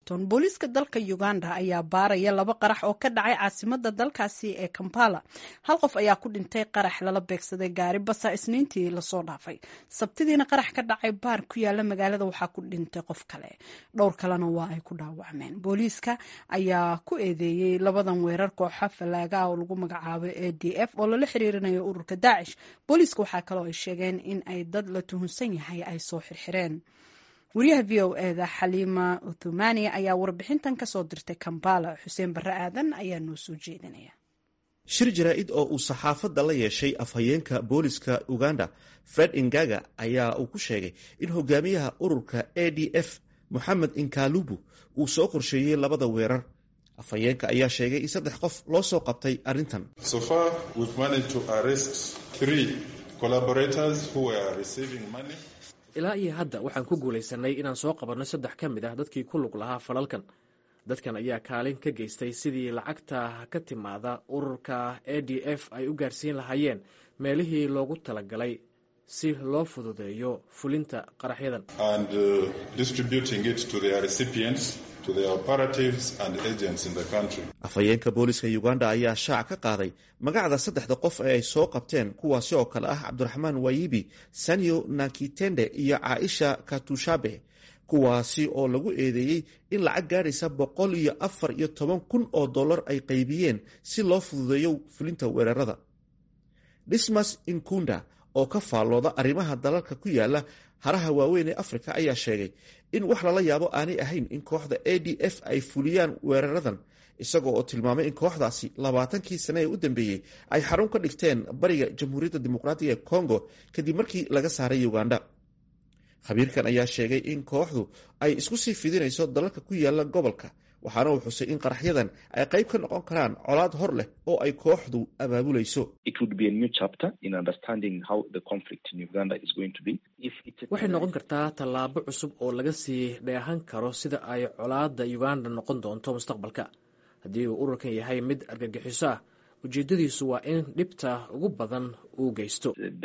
washington booliiska dalka uganda ayaa baaraya laba qarax oo ka dhacay caasimada dalkaasi ee kampala hal qof ayaa ku dhintay qarax lala beegsaday gaari basa isniintii lasoo dhaafay sabtidiina qarax ka dhacay baar ku yaala magaalada waxaa ku dhintay qof kale dhowr kalena waa ay ku dhaawacmeen booliiska ayaa ku eedeeyey labadan weerar kooxa fallaaga ah oo lagu magacaabay a d f oo lala xiriirinayo ururka daacish booliiska waxaa kaloo ay sheegeen in ay dad la tuhunsan yahay ay soo xirxireen wariyaha v o eda xaliima uthumani ayaa warbixintan kasoo dirtay kambala xuseen barre aadan ayaa noo soo jeedinaya shir jaraa-id oo uu saxaafadda la yeeshay afhayeenka booliska uganda fred ingaga ayaa uu ku sheegay in hogaamiyaha ururka a d f moxamed inkalubu uu soo qorsheeyey labada weerar afhayeenka ayaa sheegay in saddex qof loo soo qabtay arrintan ilaa iyo hadda waxaan ku guulaysanay inaan soo qabanno saddex ka mid ah dadkii ku lug lahaa falalkan dadkan ayaa kaalin ka geystay sidii lacagta ka timaada ururka a d f ay u gaarsiin lahaayeen meelihii loogu talagalay si loo fududeeyo fulinta qaraxyadan afhayeenka booliska uganda ayaa shaac ka qaaday magacda saddexda qof ee ay soo qabteen kuwaasi oo kale ah cabdiraxmaan wayibi sanyo nakitende iyo caaisha katushabe kuwaasi oo lagu eedeeyey in lacag gaadhaysa boqol iyo afar iyo toban kun oo dollar ay qaybiyeen si loo fududeeyo fulinta weerarada dismas inkunda oo ka faallooda arrimaha dalalka ku yaala haraha waaweyn ee afrika ayaa sheegay in wax lala yaabo aanay ahayn in kooxda a d f ay fuliyaan weeraradan isagoo oo tilmaamay in kooxdaasi labaatankii sane ee u dambeeyey ay xarun ka dhigteen bariga jamhuuriyadda dimuqraatiga ee congo kadib markii laga saaray uganda khabiirkan ayaa sheegay in kooxdu ay isku sii fidinayso dalalka ku yaala gobolka waxaana uu xusay in qaraxyadan ay qayb ka noqon karaan colaad hor leh oo ay kooxdu abaabulayso waxay noqon kartaa tallaabo cusub oo laga sii dheehan karo sida ay colaadda uganda noqon doonto mustaqbalka haddii uu ururkan yahay mid argagixiso ah ujeedadiisu waa in dhibta ugu badan uu geysto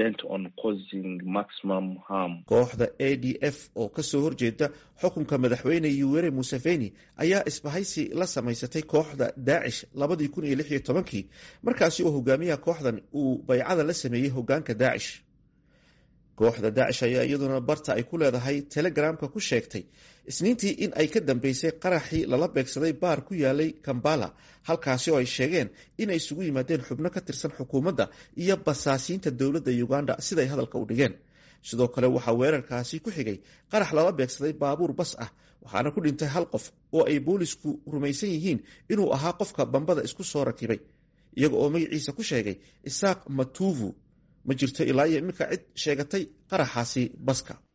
kooxda a d f oo kasoo horjeeda xukunka madaxweyne yuwere museveni ayaa isbahaysi la samaysatay kooxda daacish labadii kun iyo lix iyo tobankii markaasi oo hogaamiyaha kooxdan uu baycada la sameeyey hogaanka daacish kooxda daacish ayaa iyaduna barta ay ku leedahay telegramka ku sheegtay isniintii in ay ka dambeysay qaraxii lala beegsaday baar ku yaalay kambala halkaasi oo ay sheegeen inay isugu yimaadeen xubno ka tirsan xukuumadda iyo basaasiinta dowladda uganda siday hadalka u dhigeen sidoo kale waxaa weerarkaasi ku xigay qarax lala beegsaday baabuur bas ah waxaana ku dhintay hal qof oo ay boolisku rumaysan yihiin inuu ahaa qofka bambada isku soo rakibay iyaga oo magaciisa ku sheegay isaaq matuvu ma jirto ilaa iyo iminka cid sheegatay qaraxaasi baska